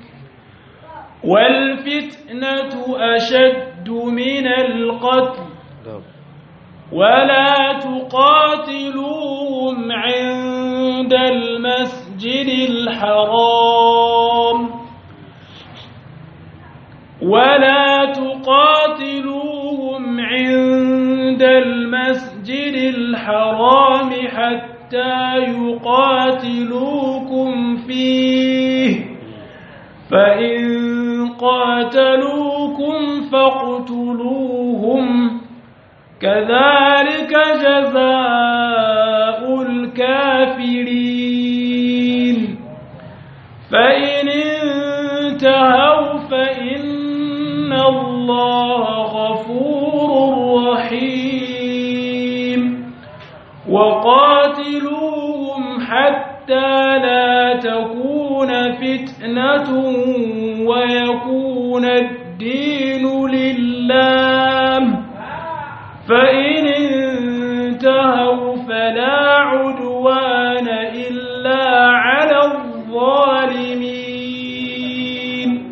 والفتنة أشد من القتل ولا تقاتلوهم عند المسجد الحرام ولا تقاتلوهم عند المسجد الحرام حتى يقاتلوكم فيه فإن قاتلوكم فاقتلوهم كذلك جزاء الكافرين فإن انتهوا فإن الله غفور رحيم وقاتلوهم حتى لا تكون فتنة ويكون الدين لله فإن انتهوا فلا عدوان إلا على الظالمين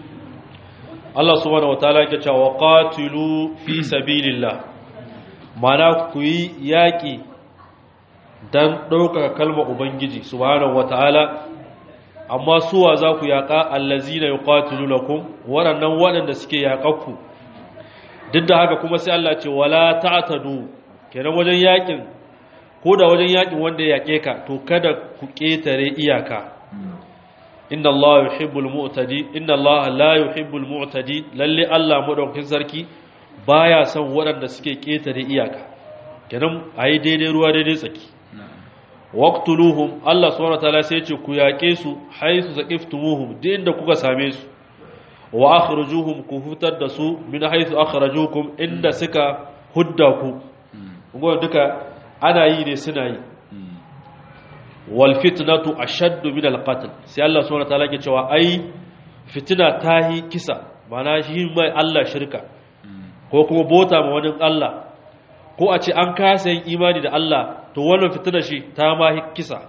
Allah subhanahu wataala yake cewa qatilu fi sabilillah mana ku yi yaki dan ɗaukaka kalmar ubangiji subhanahu wataala amma suwa za ku yaƙa allazina yuqatilunakum waɗannan waɗanda suke yaƙakku duk da haka kuma sai Allah ce wala ta'tadu kenan wajen yakin ko da wajen yakin wanda ya yake ka to kada ku ketare iyaka inna Allah yuhibbul mu'tadi inna Allah la yuhibbul mu'tadi lalle Allah madaukakin sarki baya son waɗanda suke ketare iyaka kenan ayi daidai ruwa daidai tsaki waqtuluhum Allah subhanahu wataala sai ya ce ku yake su haisu saqiftumuhum duk inda kuka same su wa akhrijuhum ku fitar da su min haythu akhrajukum inda suka hudda ku kuma duka ana yi ne suna yi wal fitnatu ashaddu min al qatl sai Allah subhanahu wataala ke cewa ai fitina tahi kisa mana shi mai Allah shirka ko kuma bota ma wani Allah ko a ce an kasa yin imani da Allah to wannan fitina shi ta ma kisa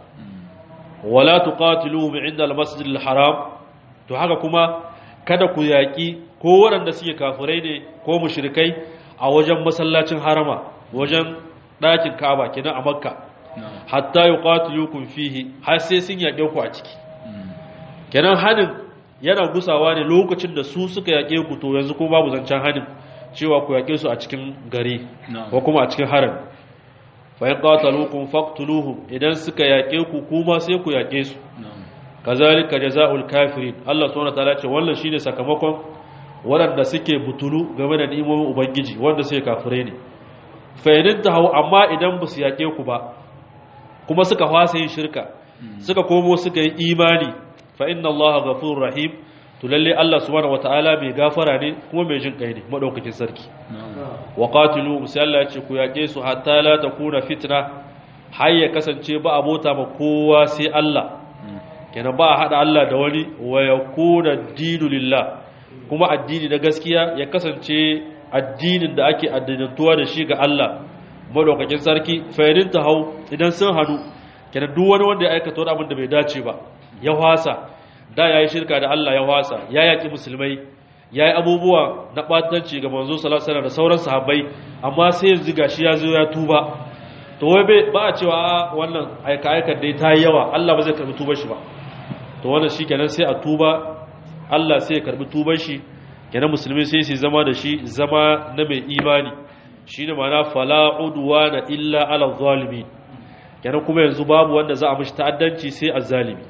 wala tuqatiluhum inda al masjid al haram to haka kuma kada ku yaƙi ko waɗanda suke kafirai ne ko mushrikai a wajen masallacin harama wajen ɗakin ka'aba kenan a makka hatta yuqatilukum fihi har sai sun yaƙe ku a ciki kenan hanin yana gusawa ne lokacin da su suka yaƙe ku to yanzu ko babu zancen hanin cewa ku yaƙe su a cikin gari ko kuma a cikin haram fa in qataluukum faqtuluhum idan suka yaƙe ku kuma sai ku yaƙe su kazalika jazaa'ul kafirin Allah subhanahu wataala ce wannan shine sakamakon waɗanda suke butulu game da ni'imomin ubangiji wanda suke kafirai ne fa idan tahu amma idan ba su yake ku ba kuma suka fasa yin shirka suka komo suka yi imani fa inna Allah ghafurur rahim to lalle Allah subhanahu wataala mai gafara ne kuma mai jin kai ne madaukakin sarki wa qatilu sai Allah ya ce ku yake su hatta la takuna fitna har ya kasance ba abota ma kowa sai Allah kenan ba a haɗa Allah da wani wa ya kuna dinu lillah kuma addini na gaskiya ya kasance addinin da ake addinantuwa da shi ga Allah madaukakin sarki fayyadin ta hau idan sun hannu kenan duk wani wanda ya aikata wani abin da bai dace ba ya wasa da ya yi shirka da Allah ya wasa ya yaƙi musulmai ya yi abubuwa na ɓatanci ga manzo salasana da sauran sahabbai amma sai yanzu gashi ya zo ya tuba to wai ba a cewa wannan aika-aikar dai ta yi yawa Allah ba zai karbi tubar shi ba to wannan shi kenan sai a tuba Allah sai ya karbi tubar shi kenan musulmi sai su zama da shi zama na mai imani shi ne mana fala udwana illa ala zalimi kenan kuma yanzu babu wanda za a mishi ta'addanci sai azzalimi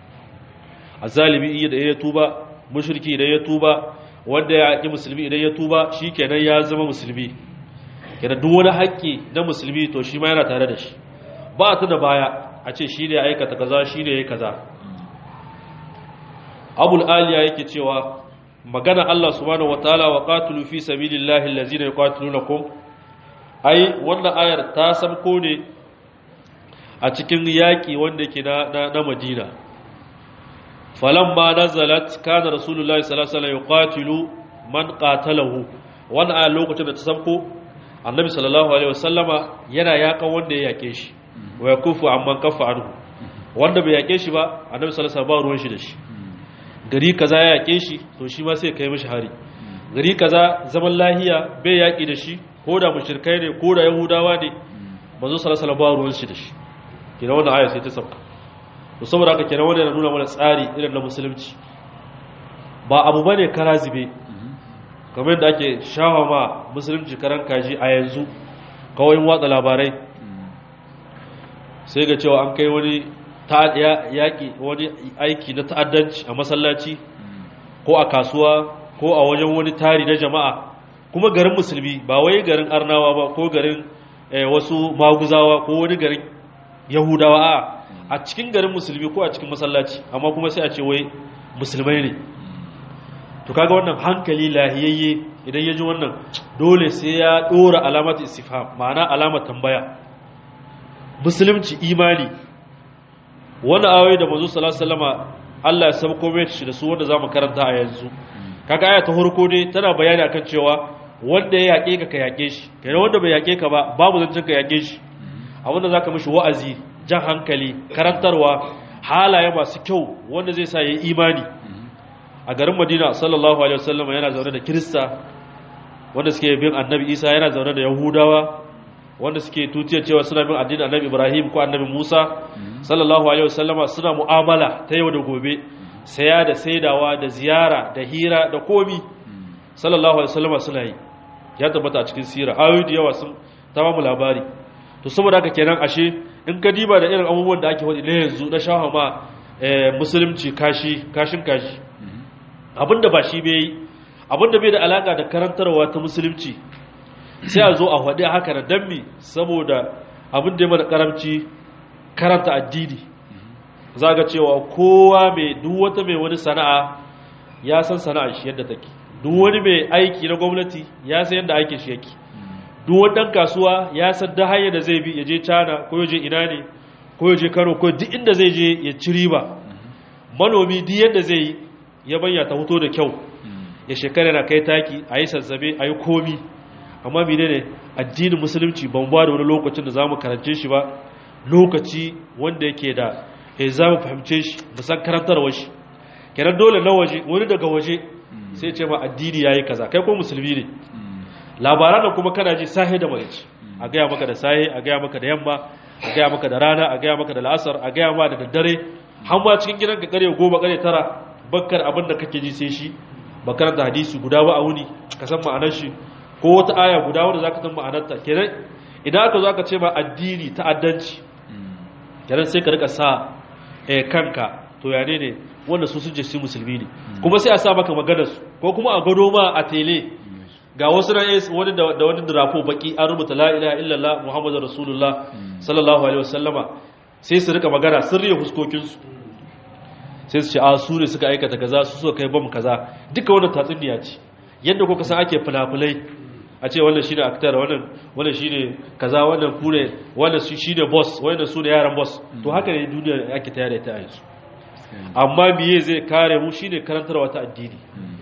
azzalimi iya da ya tuba mushriki idan ya tuba wanda ya ki musulmi idan ya tuba shi kenan ya zama musulmi kenan duk wani haƙƙi na musulmi to shi ma yana tare da shi ba ta da baya a ce shi ne aikata kaza shi ne ya kaza abul aliya yake cewa magana Allah subhanahu wataala wa qatilu fi sabilillahi allazina yuqatilunakum ai wannan ayar ta samko ne a cikin yaki wanda yake na na, na Madina falamma nazalat kana rasulullahi sallallahu alaihi wasallam yuqatilu man qatalahu wannan ayar lokacin da ta samko annabi sallallahu alaihi wasallama yana yakan wanda ya yake shi wa yakufu amman kafa anhu wanda bai yake shi ba annabi sallallahu alaihi wasallam ba ruwan shi da shi gari kaza ya yake shi to shi ma sai kai mishi hari gari kaza zaman lahiya bai yaki da shi ko da mushrikai ne ko da yahudawa ne manzo sallallahu alaihi wasallam ba ruwan shi da shi kina wannan aya sai ta sauka to saboda haka kenan wannan yana nuna mana tsari irin na musulunci ba abu bane karazibe kamar yadda ake shawa ma musulunci karan kaji a yanzu kawai watsa labarai sai ga cewa an kai wani yaƙi wani aiki na ta'addanci a masallaci ko a kasuwa ko a wajen wani tari na jama'a kuma garin musulmi ba wai garin arnawa ba ko garin wasu maguzawa ko wani garin yahudawa a a cikin garin musulmi ko a cikin masallaci amma kuma sai a ce wai musulmai ne to kaga wannan hankali lahiyayye idan ya ji wannan dole sai ya dora alamat istifham ma'ana alamar tambaya musulunci imani wani ayoyi da manzo sallallahu alaihi wasallama Allah ya sauko mai shi da su wanda zamu karanta a yanzu kaga aya ta farko ne tana bayani akan cewa wanda ya yake ka ka yake shi kai wanda bai yake ka ba babu zancin ka yake shi abinda zaka mishi wa'azi jan hankali karantarwa halaye masu kyau wanda zai sa yayi imani a garin madina sallallahu alaihi wasallam yana zaune da kirista wanda suke bin annabi isa yana zaune da yahudawa wanda suke tutiyar cewa suna bin addinin annabi ibrahim ko annabi musa sallallahu alaihi wasallama suna mu'amala ta yau da gobe saya da saidawa da ziyara da hira da komi sallallahu alaihi wasallama suna yi ya tabbata a cikin sira ayoyi da yawa sun ta mu labari to saboda haka kenan ashe in ka diba da irin abubuwan da ake wadi na yanzu na shahama musulunci kashi kashin kashi abinda ba shi bai abinda bai da alaka da karantarwa ta musulunci sai a zo a faɗi haka da dammi saboda abinda ya mana karamci karanta addini za ga cewa kowa mai duk wata mai wani sana'a ya san sana'a shi yadda take duk wani mai aiki na gwamnati ya san yadda aikin shi yake duk wani ɗan kasuwa ya san da hanyar da zai bi ya je cana ko ya je ina ne ko ya je kano ko duk inda zai je ya ci riba manomi duk yadda zai yi ya banya ta hoto da kyau ya shekara na kai taki a yi sassabe a yi komi amma mine ne addinin musulunci ban ba da wani lokacin da za mu karance shi ba lokaci wanda yake da ya za mu fahimce shi musan karantarwa shi kenan dole na waje wani daga waje sai ce ma addini ya yi kaza kai ko musulmi ne labaran da kuma kana ji sahe da marici a gaya maka da sahe a gaya maka da yamma a gaya maka da rana a gaya maka da la'asar a gaya ma da daddare har ma cikin gidan ka kare goma kare tara bakkar abin da kake ji sai shi bakar da hadisi guda ba a wuni ka san ma'anar shi ko wata aya guda wanda zaka san ma'anarta kenan idan aka zo aka ce ma addini ta'addanci kenan sai ka rika sa eh kanka to ya ne wanda su sun je su musulmi ne kuma sai a sa maka maganar su ko kuma a gado ma a tele ga wasu na wani da wani drafo baki an rubuta la ilaha illallah muhammadur rasulullah sallallahu alaihi wasallama sai su rika magana sirri fuskokin su sai su ce a su ne suka aikata kaza su suka kai bam kaza duka wannan tatsuniya ce yadda kuka san ake fulafulai a ce wannan shine actor wannan wannan shine kaza wannan kure wannan shine boss wannan su ne yaran boss to haka ne duniya ake tayar da ta yanzu amma biye zai kare mu shine karantarwa ta addini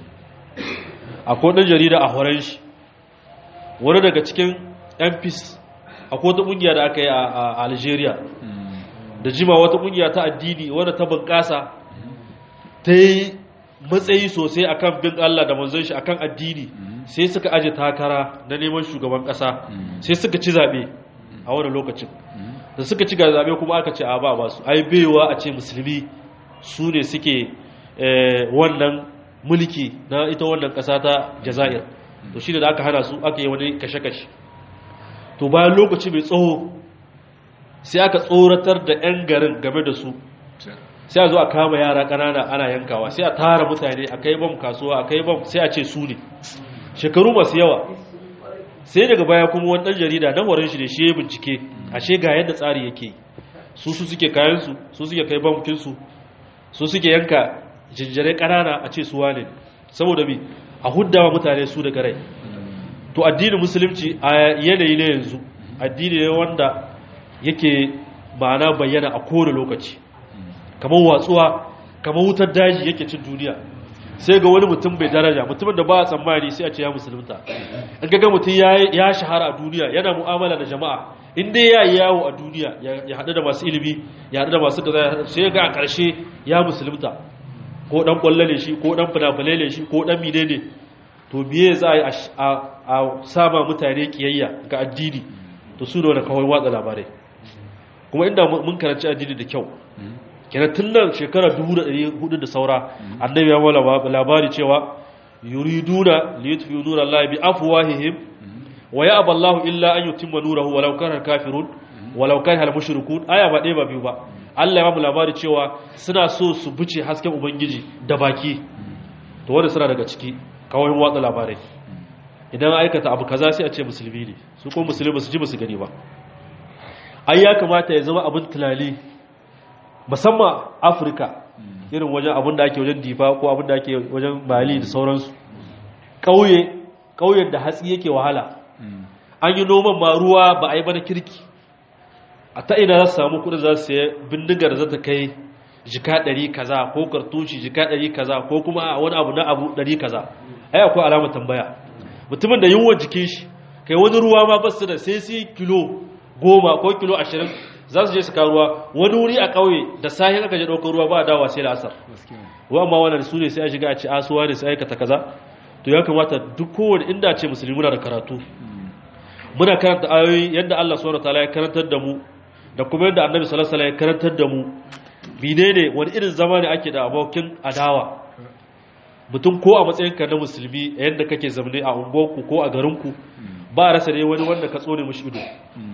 akwai ɗan jarida a horon shi wani daga cikin MPs akwai wata ƙungiya da aka yi a Algeria da jima wata ƙungiya ta addini wadda ta bunƙasa ta yi matsayi sosai akan bin Allah da manzon shi akan addini sai suka aje takara na neman shugaban ƙasa sai suka ci zaɓe a wani lokacin da suka ci zaɓe kuma aka ce a ba ba su ai baiwa a ce musulmi su ne suke wannan mulki na ita wannan ƙasa ta jazair to shi da aka hana su aka yi wani kashe-kashe to bayan lokaci mai tsawo sai aka tsoratar da 'yan garin game da su sai a zo a kama yara ƙanana ana yankawa sai a tara mutane a kai bam kasuwa a kai bam sai a ce su ne shekaru masu yawa sai daga baya kuma wani ɗan jarida na warin shi da shi ya bincike ashe ga yadda tsari yake su su suke kayansu su suke kai bamkinsu su suke yanka jinjire ƙanana a ce su wane saboda bi a huddawa mutane su daga rai to addinin musulunci a yanayi na yanzu addini ne wanda yake ma'ana bayyana a kowane lokaci kamar watsuwa kamar wutar daji yake cin duniya sai ga wani mutum bai daraja mutumin da ba a tsammani sai a ce ya musulunta in ga mutum ya shahara a duniya yana mu'amala da jama'a in dai ya yi yawo a duniya ya haɗu da masu ilimi ya haɗu da masu gaza sai ga a ƙarshe ya musulunta ko ɗan ƙwallo ne shi ko ɗan fina ne shi ko ɗan mine ne to biye za a yi a sama mutane ƙiyayya ga addini to su da wani kawai watsa labarai kuma inda mun karanci addini da kyau kenan tun nan shekara 1400 da saura annabi ya wala labari cewa yuriduna liyutfi'u nurallahi bi afwahihim wa ya'ba Allahu illa an yutimma nurahu walau kana kafirun walau kana al-mushrikun aya ba ɗaya ba biyu ba Allah ya ba mu labari cewa suna so su buce hasken ubangiji da baki to wanda suna daga ciki kawai watsa labarai idan aikata abu kaza sai a ce musulmi ne su ko musulmi su ji musu gani ba ai ya kamata ya zama abin tunani musamman afirka irin wajen abin da ake wajen difa ko abin da ake wajen mali da sauransu ƙauye ƙauyen da hatsi yake wahala an yi noman ma ruwa ba a yi bana kirki a ta ina za su samu kudin za su sayi bindigar da za ta kai jika ɗari kaza ko kartushi jika ɗari kaza ko kuma wani abu na abu ɗari kaza ai akwai alamar tambaya mutumin da yunwa jikin shi kai wani ruwa ma basu da sai sai kilo goma ko kilo ashirin za su je su ruwa wani wuri a ƙauye da sahin aka je ɗaukar ruwa ba a dawa sai da asar wa amma wannan su ne sai a shiga a ci asuwa ne sai aikata kaza to ya kamata duk kowane inda ce musulmi muna da karatu muna karanta ayoyi yadda Allah subhanahu wataala ya karantar da mu da kuma yadda Annabi sallallahu alaihi wasallam ya karantar da mu menene wani irin zama ne ake da abokin adawa mutum ko a matsayin ka na musulmi yadda kake zamne a unguwarku ko a garinku ba rasa ne wani wanda ka tsone mishi ido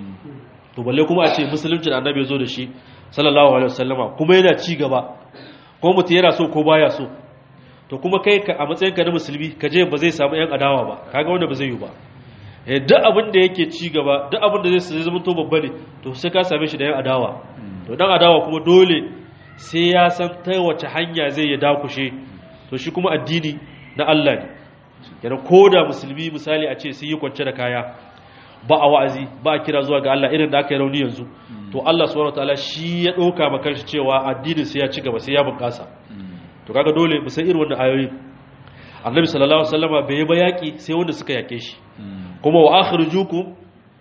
to balle kuma a ce musulunci da Annabi ya zo da shi sallallahu alaihi wasallama kuma yana ci gaba ko mutum yana so ko baya so to kuma kai ka a matsayin ka na musulmi ka je ba zai samu yan adawa ba kaga wanda ba zai yi ba duk abin da yake ci gaba duk abin da zai zama to babba ne to sai ka same shi da yan adawa to dan adawa kuma dole sai ya san ta wace hanya zai ya dakushe to shi kuma addini na Allah ne yana koda musulmi misali a ce sun yi kwance da kaya ba a wa'azi ba a kira zuwa ga Allah irin da aka yi rauni yanzu to Allah subhanahu wataala shi ya dauka maka shi cewa addinin sai ya ci gaba sai ya bunƙasa to kaga dole mu san irin wannan ayoyi annabi sallallahu alaihi wasallama bai yi ba yaki sai wanda suka yake shi kuma wa akhrijukum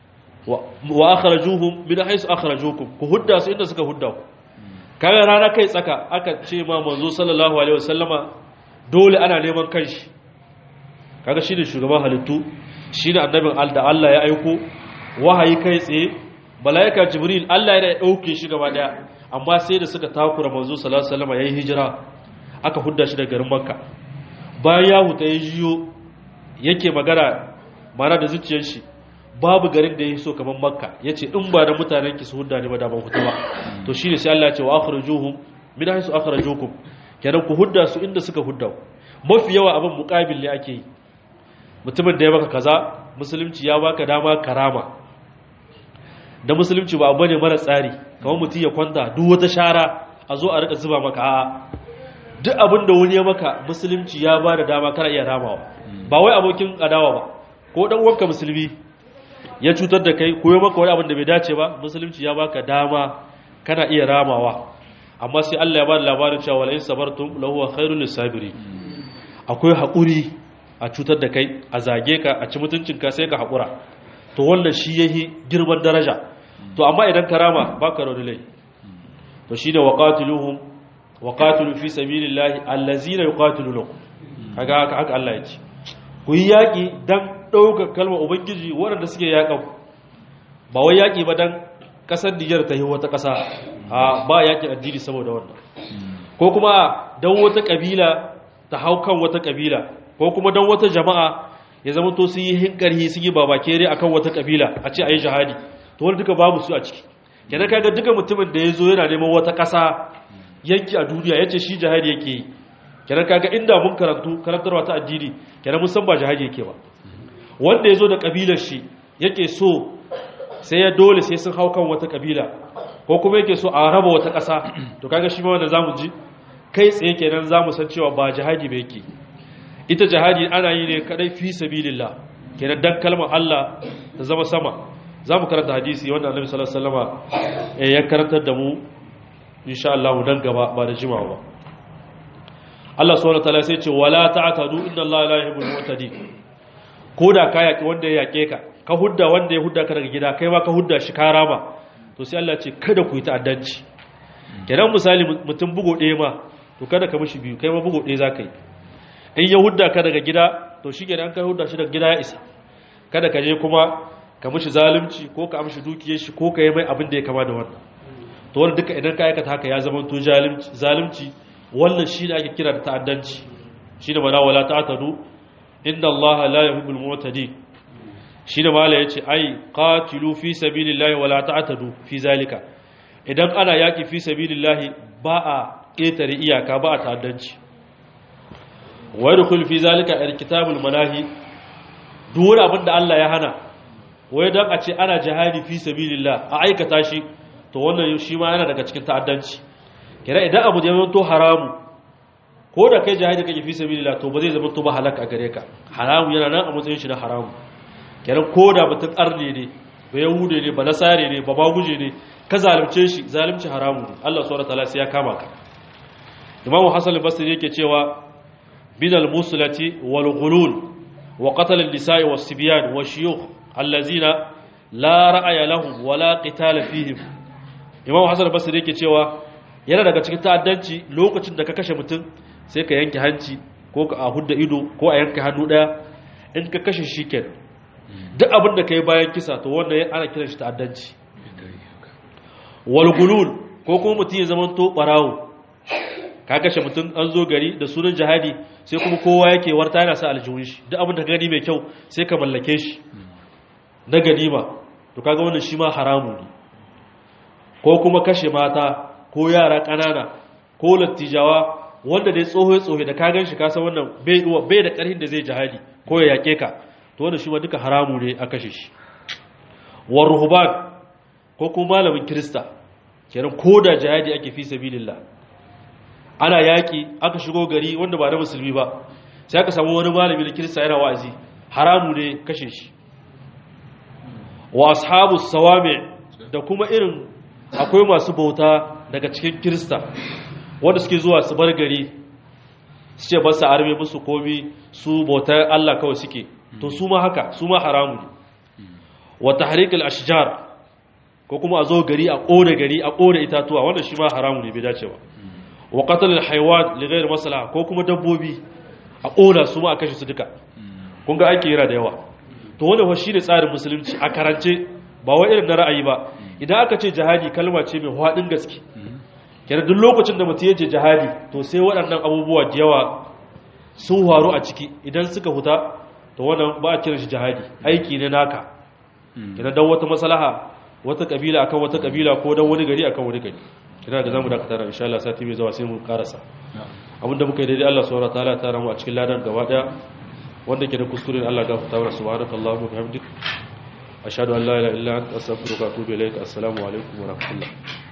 wa akhrajuhum min haythu akhrajukum ku hudda su inda suka hudda ku kaga rana kai tsaka aka ce ma manzo sallallahu alaihi wasallama dole ana neman kanshi kaga shine shugaban halittu shine annabin da Allah ya aiko wahayi kai tsaye malaika jibril Allah ya dauke shi gaba daya amma sai da suka takura manzo sallallahu alaihi wasallama yayi hijira aka hudda shi daga garin makka bayan ya huta ya jiyo yake magana mana da zuciyar shi babu garin da ya so kamar makka ya ce in ba da mutanen ki su hudda ne ba da ban hutu ba to shi ne sai Allah ya ce wa akhrajuhum min haythu akhrajukum kenan ku hudda su inda suka hudda mafi yawa abin muqabil ne ake yi mutumin da ya baka kaza musulunci ya baka dama karama da musulunci ba abu ne mara tsari kamar mutum ya kwanta duk wata shara a zo a rika zuba maka a'a duk abin da wani ya maka musulunci ya ba da dama kana iya ramawa ba wai abokin adawa ba ko dan uwanka musulmi ya cutar da kai ko ya maka wani abin da bai dace ba musulunci ya baka dama kana iya ramawa amma sai Allah ya ba da labarin cewa wala in sabartum lahu khairul lisabiri akwai hakuri a cutar da kai a zage ka a ci mutuncin ka sai ka hakura to wannan shi yahi girman daraja to amma idan ka rama baka da lai to shine waqatiluhum waqatilu fi sabilillahi allazina yuqatilunakum kaga haka haka Allah ya ce ku yi yaki dan dauka kalmar ubangiji waɗanda suke yakan ba wai yaki ba dan kasar Niger ta yi wata kasa a ba yaki addini saboda wannan ko kuma dan wata kabila ta hau kan wata kabila ko kuma dan wata jama'a ya zama to sun yi hinkarhi sun yi babakere akan wata kabila a ce ayi jihadi to wani duka babu su a ciki kenan kaga duka mutumin da ya zo yana neman wata kasa yanki a duniya yace shi jihadi yake yi kenan kaga inda mun karantu karantarwa ta addini kenan mun san ba jihadi yake ba wanda yazo da kabilar shi yake so sai ya dole sai sun hau kan wata kabila ko kuma yake so a raba wata ƙasa to kaga shi ma wanda zamu ji kai tsaye kenan zamu san cewa ba jihadi ba yake ita jihadi ana yi ne kadai fi sabilillah kenan dan kalmar Allah ta zama sama zamu karanta hadisi wanda Annabi sallallahu alaihi wasallama ya karantar da mu insha Allah dan gaba ba da jimawa ba Allah subhanahu wataala sai ce wala ta'tadu inna Allah la yuhibbul mu'tadin koda ka yaki wanda ya yake ka ka hudda wanda ya hudda ka daga gida kai ma ka hudda shi ka rama to sai Allah ce kada ku yi ta'addanci kenan misali mutum bugo ɗaya ma to kada ka mishi biyu kai ma bugo ɗaya zaka yi in ya hudda ka daga gida to shi kenan ka hudda shi daga gida ya isa kada ka je kuma ka mishi zalunci ko ka amshi dukiyar shi ko ka yi mai abin da ya kama da wannan to wannan duka idan ka aikata haka ya zama to zalunci wannan shi ne ake kira da ta'addanci shi ne mana wala ta'tadu inna allaha la yuhibbul mu'tadin shi ne mala yace ai qatilu fi sabilillahi wala ta'tadu fi zalika idan ana yaki fi sabilillahi ba a ƙetare iyaka ba a ta'addanci wa yadkhul fi zalika alkitabul manahi duk wani abin da Allah ya hana wai dan a ce ana jihadi fi sabilillah a aikata shi to wannan shi ma yana daga cikin ta'addanci kira idan abu ya zanto haramu ko da kai jihadi kake fi sabilillah to ba zai zama to ba halaka gare ka haramu yana nan a matsayin shi na haramu kira ko da mutum arne ne ba yahude ne ba nasare ne ba baguje ne ka zalunce shi zalunci haramu ne Allah subhanahu wataala sai ya kama ka Imam Hassan al-Basri yake cewa bidal muslati wal ghulul wa qatl an-nisa'i was-sibyan wash-shuyukh allazina la ra'aya lahum wala qitala fihim Imam Hassan al-Basri yake cewa yana daga cikin ta'addanci lokacin da ka kashe mutum sai ka yanke hanci ko ka hudda ido ko a yanke hannu daya in ka kashe shi kenan duk abin da kai bayan kisa to wannan ana kiran shi ta'addanci wal gulul ko kuma mutum ya zama to barawo ka kashe mutum an zo gari da sunan jihadi sai kuma kowa yake warta yana sa aljihun shi duk abin da ka gani mai kyau sai ka mallake shi na ganima to kaga wannan shi ma haramu ne ko kuma kashe mata ko yara ƙanana ko lattijawa wanda dai tsoho tsoho da ka gan shi ka san wannan bai bai da ƙarfin da zai jihadi ko ya yake ka to wannan shi ma duka haramu ne a kashe shi war ruhban ko kuma malamin kirista kenan ko da jihadi ake fi sabilillah ana yaki aka shigo gari wanda ba na musulmi ba sai aka samu wani malami na kirista yana wa'azi haramu ne kashe shi wa ashabu sawami da kuma irin akwai masu bauta daga cikin kirista wanda suke zuwa su bar gari su ce ba su arme musu komi su bautar Allah kawai suke to su ma haka su ma haramu ne wa tahrikul ashjar ko kuma a zo gari a kore gari a kore itatuwa wannan shi ma haramu ne bai dace ba wa qatl al hayawan li ghayr maslaha ko kuma dabbobi a kora su ma a kashe su duka kun ga ake yira da yawa to wannan fa shine tsarin musulunci a karance ba wai irin na ra'ayi ba idan aka ce jihadi kalma ce mai hadin gaske kenan duk lokacin da mutum ya je jihadi to sai waɗannan abubuwa da yawa sun faru a ciki idan suka huta to wannan ba a kira shi jihadi aiki ne naka kenan dan wata maslaha wata kabila akan wata kabila ko dan wani gari akan wani gari kina da zamu dakata insha Allah sati mai zuwa sai mu karasa abinda muka yi daidai Allah subhanahu wataala ta ramu a cikin ladan gaba daya wanda ke da kuskuren Allah ga fitawar subhanakallahu wa bihamdik ashhadu an la ilaha illa anta astaghfiruka wa atubu ilaik assalamu alaikum wa rahmatullah